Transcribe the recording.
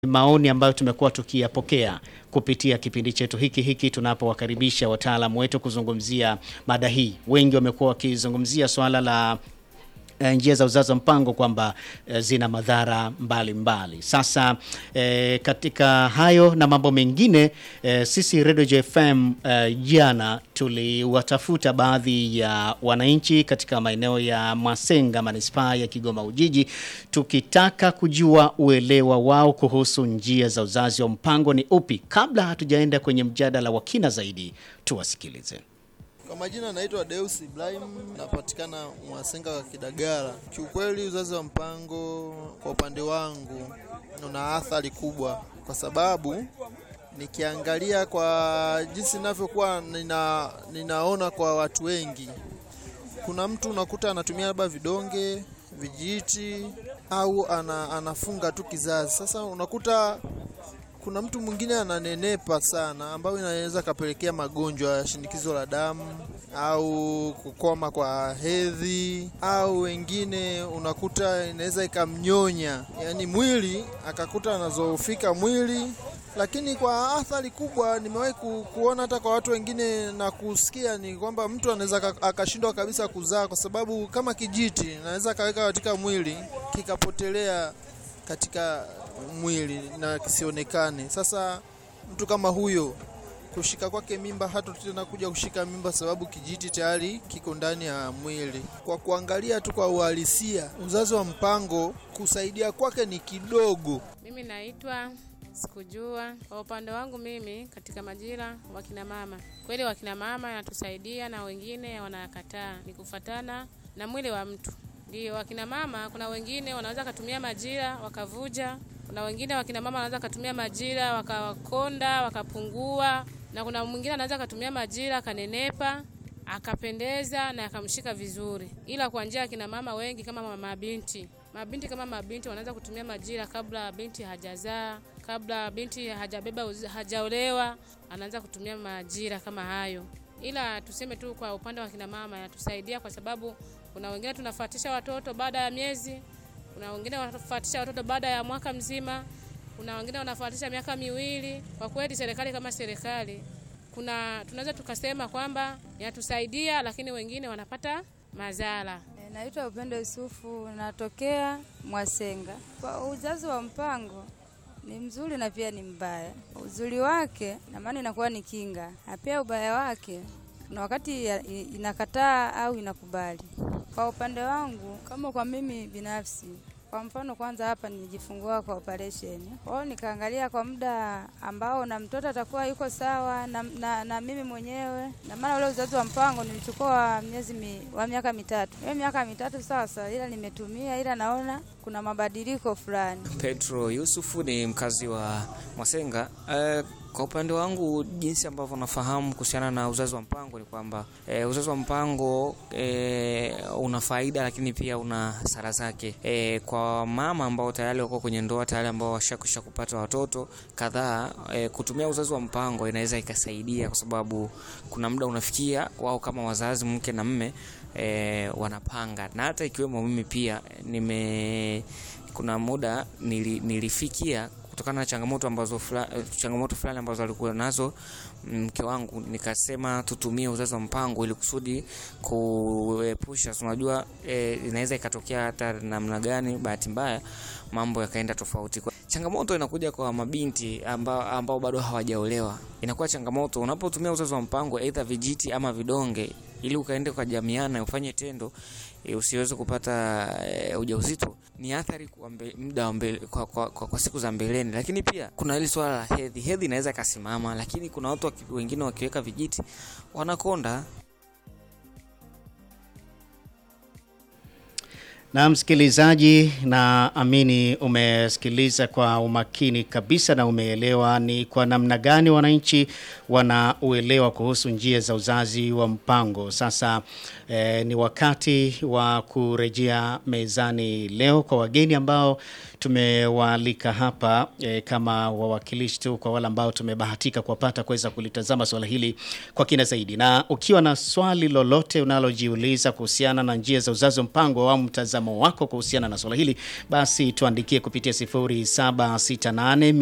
maoni ambayo tumekuwa tukiyapokea kupitia kipindi chetu hiki hiki tunapowakaribisha wataalamu wetu kuzungumzia mada hii. Wengi wamekuwa wakizungumzia swala la eh, njia za uzazi wa mpango kwamba eh, zina madhara mbalimbali mbali. Sasa eh, katika hayo na mambo mengine eh, sisi Radio JFM eh, jana tuliwatafuta baadhi ya wananchi katika maeneo ya Mwasenga manispaa ya Kigoma Ujiji tukitaka kujua uelewa wao kuhusu njia za uzazi wa mpango ni upi. Kabla hatujaenda kwenye mjadala wa kina zaidi, tuwasikilize. Kwa majina naitwa Deus Ibrahim, napatikana Mwasenga wa Kidagala. Kiukweli uzazi wa mpango kwa upande wangu una athari kubwa, kwa sababu nikiangalia kwa jinsi ninavyokuwa nina, ninaona kwa watu wengi, kuna mtu unakuta anatumia labda vidonge vijiti au ana, anafunga tu kizazi. Sasa unakuta kuna mtu mwingine ananenepa sana, ambayo inaweza kapelekea magonjwa ya shinikizo la damu au kukoma kwa hedhi, au wengine unakuta inaweza ikamnyonya, yaani mwili akakuta anazoofika mwili. Lakini kwa athari kubwa nimewahi ku, kuona hata kwa watu wengine na kusikia ni kwamba mtu anaweza akashindwa kabisa kuzaa, kwa sababu kama kijiti naweza kaweka katika mwili kikapotelea katika mwili na kisionekane. Sasa mtu kama huyo kushika kwake mimba hata tena kuja kushika mimba, sababu kijiti tayari kiko ndani ya mwili. Kwa kuangalia tu kwa uhalisia, uzazi wa mpango kusaidia kwake ni kidogo. Mimi naitwa Sikujua. Kwa upande wangu mimi, katika majira wakina mama, kweli wakina mama anatusaidia na wengine wanakataa, ni kufatana na mwili wa mtu. Ndio wakina mama, kuna wengine wanaweza katumia majira wakavuja, kuna wengine wakina mama wanaweza katumia majira wakakonda wakapungua, na kuna mwingine anaweza katumia majira akanenepa akapendeza na akamshika vizuri. Ila kwa njia ya kina mama wengi kama mabinti mabinti kama mabinti wanaweza kutumia majira kabla binti hajazaa, kabla binti hajabeba hajaolewa, anaanza kutumia majira kama hayo. Ila tuseme tu kwa upande wa kina mama yatusaidia, kwa sababu kuna wengine tunafuatisha watoto baada ya miezi, kuna wengine wanafuatisha watoto baada ya mwaka mzima, kuna wengine wanafuatisha miaka miwili. Kwa kweli serikali kama serikali, kuna tunaweza tukasema kwamba yatusaidia, lakini wengine wanapata madhara. Naitwa Upendo Yusufu, natokea Mwasenga. Kwa uzazi wa mpango ni mzuri na pia ni mbaya. Uzuri wake na maana inakuwa ni kinga, na pia ubaya wake na wakati inakataa au inakubali. Kwa upande wangu, kama kwa mimi binafsi, kwa mfano, kwanza hapa nilijifungua kwa operation. Kwa hiyo nikaangalia kwa muda ambao na mtoto atakuwa yuko sawa na, na, na mimi mwenyewe, na maana ule uzazi wa mpango nilichukua miezi mi, wa miaka mitatu. Hiyo miaka mitatu sasa, ila nimetumia, ila naona kuna mabadiliko fulani. Petro Yusufu ni mkazi wa Mwasenga. Uh, kwa upande wangu jinsi ambavyo nafahamu kuhusiana na uzazi wa mpango ni kwamba e, uzazi wa mpango e, una faida lakini pia una hasara zake. E, kwa mama ambao tayari wako kwenye ndoa tayari ambao washakwisha kupata watoto kadhaa, e, kutumia uzazi wa mpango inaweza ikasaidia, kwa sababu kuna muda unafikia wao kama wazazi, mke na mme e, wanapanga, na hata ikiwemo mimi pia nime kuna muda nili, nilifikia kutokana na changamoto ambazo fula, changamoto fulani ambazo alikuwa nazo mke wangu, nikasema tutumie uzazi wa mpango ili kusudi kuepusha, unajua e, inaweza ikatokea hata namna gani, bahati mbaya mambo yakaenda tofauti. Changamoto inakuja kwa mabinti ambao, ambao bado hawajaolewa. Inakuwa changamoto unapotumia uzazi wa mpango, aidha vijiti ama vidonge, ili ukaende ukajamiana ufanye tendo e, usiweze kupata e, ujauzito ni athari kwa muda wa mbele, kwa, kwa, kwa, kwa siku za mbeleni. Lakini pia kuna hili swala la hedhi. Hedhi inaweza ikasimama, lakini kuna watu waki, wengine wakiweka vijiti wanakonda. Na msikilizaji, na amini umesikiliza kwa umakini kabisa na umeelewa ni kwa namna gani wananchi wanauelewa kuhusu njia za uzazi wa mpango. Sasa E, ni wakati wa kurejea mezani leo kwa wageni ambao tumewaalika hapa e, kama wawakilishi tu kwa wale ambao tumebahatika kuwapata kuweza kulitazama swala hili kwa kina zaidi. Na ukiwa na swali lolote unalojiuliza kuhusiana na njia za uzazi wa mpango au mtazamo wako kuhusiana na swala hili, basi tuandikie kupitia 0768